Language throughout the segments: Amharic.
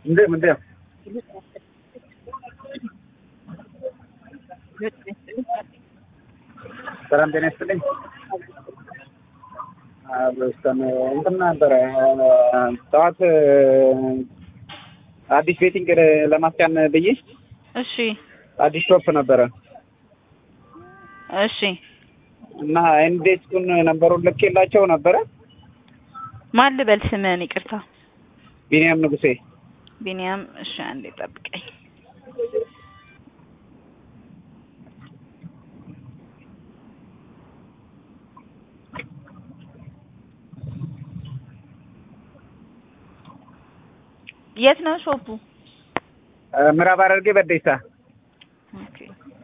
ምንድን ምንድን ሰላም ጤና ይስጥልኝ። በስተን እንትን ነበረ ጠዋት አዲስ ቤቲንግ ለማስጫን ብዬ እሺ አዲስ ሾፕ ነበረ እሺ እና ኢንዴስኩን ነንበሩን ልኬላቸው ነበረ። ማን ልበል ስምህን? ይቅርታ ቢኒያም ንጉሴ ቢኒያም። እሺ አንዴ ጠብቀኝ። የት ነው ሾፑ? ምዕራብ ሐረርጌ በዴሳ። ኦኬ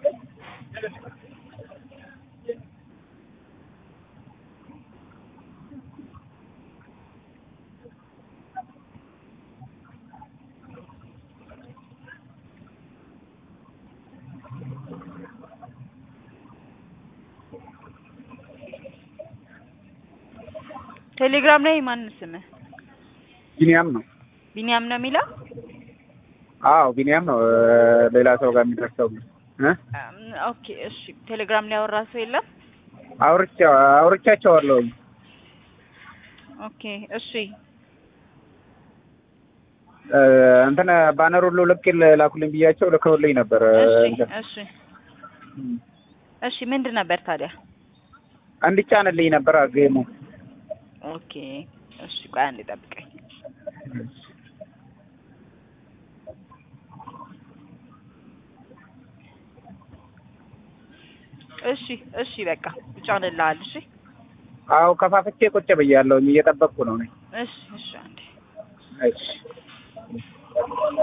ቴሌግራም ላይ ማን ስምህ? ቢኒያም ነው። ቢኒያም ነው የሚለው? አዎ ቢኒያም ነው። ሌላ ሰው ጋር የሚደርሰው እ ኦኬ እሺ። ቴሌግራም ላይ ያወራ ሰው የለም? አውርቻ አውርቻቸዋለሁ። ኦኬ እሺ። እንትን ባነር ሁሉ ልክ ላኩልኝ ብያቸው ልከውልኝ ነበር። እሺ እሺ እሺ። ምንድን ነበር ታዲያ? እንዲጫንልኝ ነበር ጌሙ። ኦኬ እሺ። ቆይ አንዴ ጠብቀኝ። እሺ እሺ። በቃ ይጫንልሃል። እሺ አዎ ከፋፍቼ ቁጭ ብያለሁኝ እየጠበቅኩ ነው ነኝ። እሺ እሺ። አንዴ እሺ